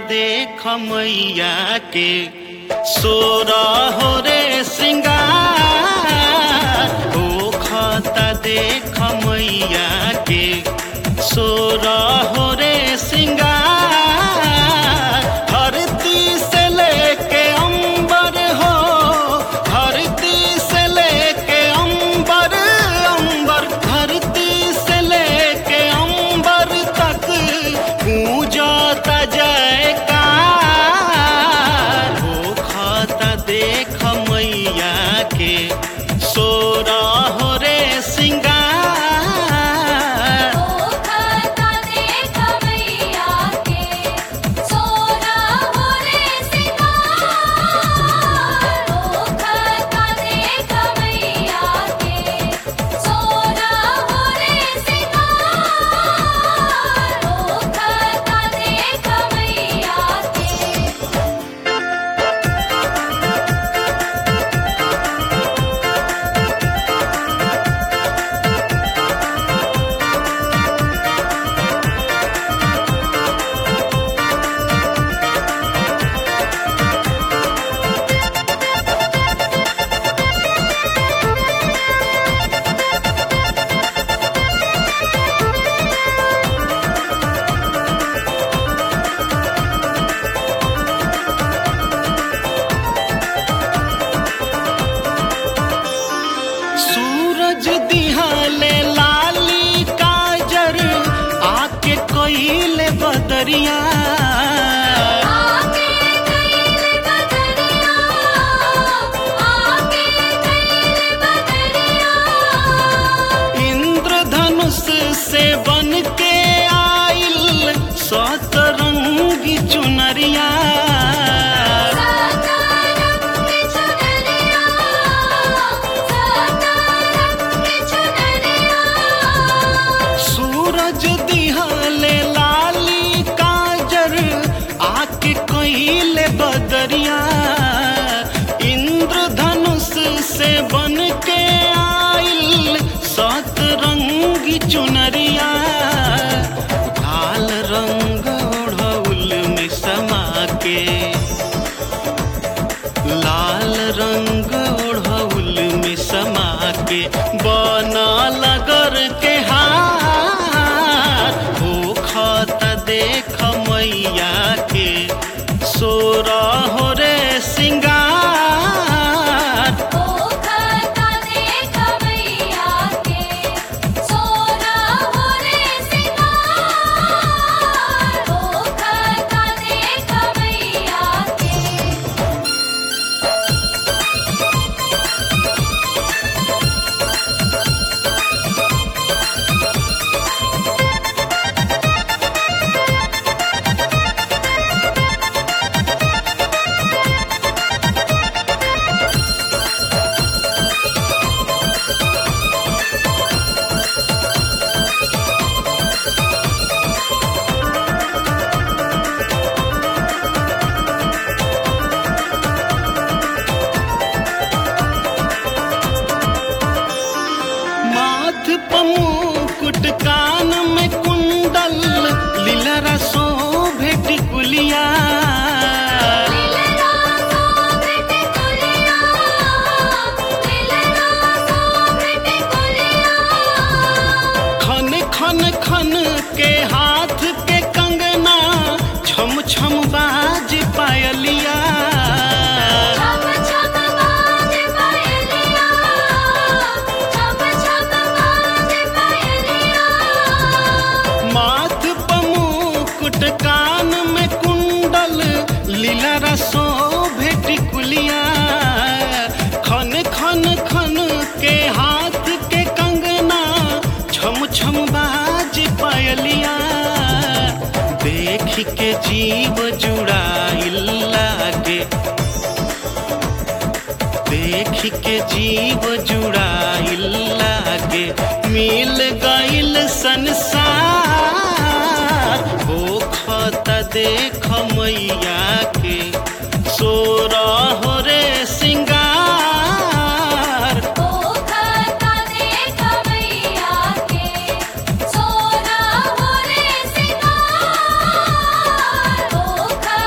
देख मैया के सोरा हो रे सिंगार हो खाता देख मैया के सोरा हो रे सिंगार धरती से लेके अंबर हो धरती से लेके अंबर अंबर धरती से लेके अंबर तक गूंजता जयकार हो खाता देख मैया के सोरा हो रे सिंगार ओ खाता देख मैया के सोना हो रे सिंगार ओ खाता देख मैया के सोना हो रे सिंगार ओ खाता देख मैया के सूरज दिहाले लाली काजर आके कोइले बदरिया आके कैल बदरिया आके कैल बदरिया इंद्रधनुष से बन के आइल सतरंगी चुनरिया सातारंग चुनरिया सातारंग चुनरिया सूरज दिहाले लाली काजर आके कोइले बदरिया इंद्रधनुष से बन के आइल सतरंगी चुनरिया लाल रंग ओढ़ौल में समा के लाल रंग ओढ़ौल में समा के बना लगर के हार हो खाता देख मैया के सोरा हो रे सिंगार ओ खाता देख मैया के सोना हो रे सिंगार ओ खाता देख मैया के माथ पमुकुट कान में कुंडल लीलरा शोभे टिकुलिया लीलरा सोभृत कुलिया लीलरा सोभृत कुलिया खन खन खन के हाथ के कंगना छम छम बाज पायलिया छम छम बाज पायलिया छम छम बाज पायलिया माथ पमुकुट कान में कुंडल लीलरा शोभे टिकुलिया खन खन खन के हाथ के कंगना छम छम बाज पायलिया देख के जीव जुड़ाइल लागे देख के जीव जुड़ाइल लागे मिल गइल संसार हो खाता देख मैया के सोरा हो रे सिंगार ओ खाता देख मैया के सोना हो रे सिंगार ओ खाता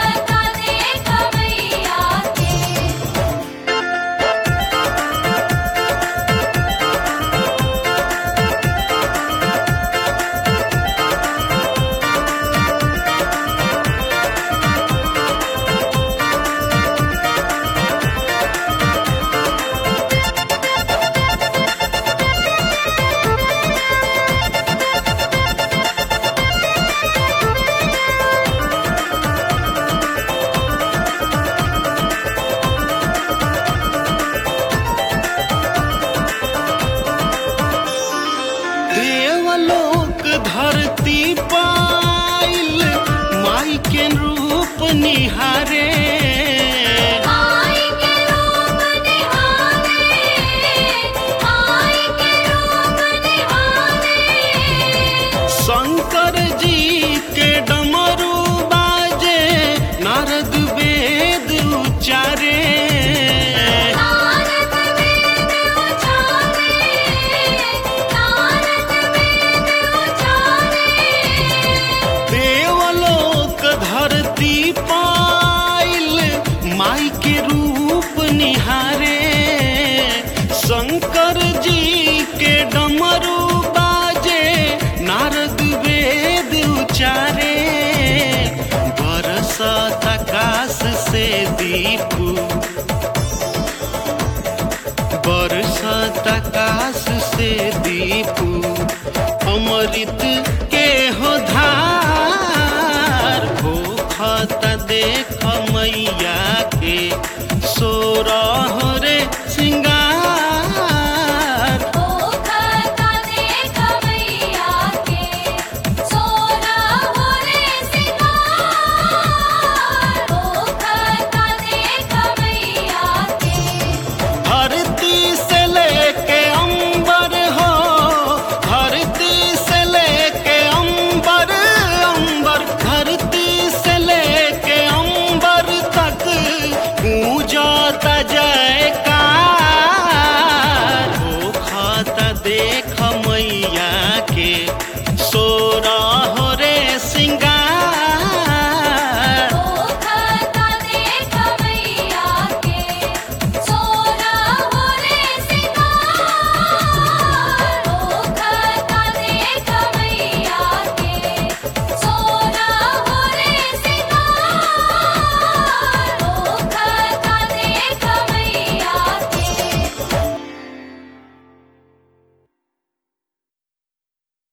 धरती पाइल माई के रूप निहारे आई के रूप निहारे आई के रूप निहारे शंकर जी के डमरू बाजे नारद वेद उचारे नारद वेद उचारे नारद वेद उचारे देवलोक धरती पाइल माई के रूप निहारे शंकर जी के डमरू बाजे नारद वेद उचारे बरसत आकाश से दीपू बरसत आकाश से दीपू अमृत के हो धार भूखत देख मैया के सोरह रे सिंगार ओ खाता देख मैया के सोना होरे सिंगार ओ खाता देख मैया के धरती से लेके अंबर हो धरती से लेके अंबर अंबर धरती से लेके अंबर तक गूंजता जयकार हो खाता देख मैया के सोरा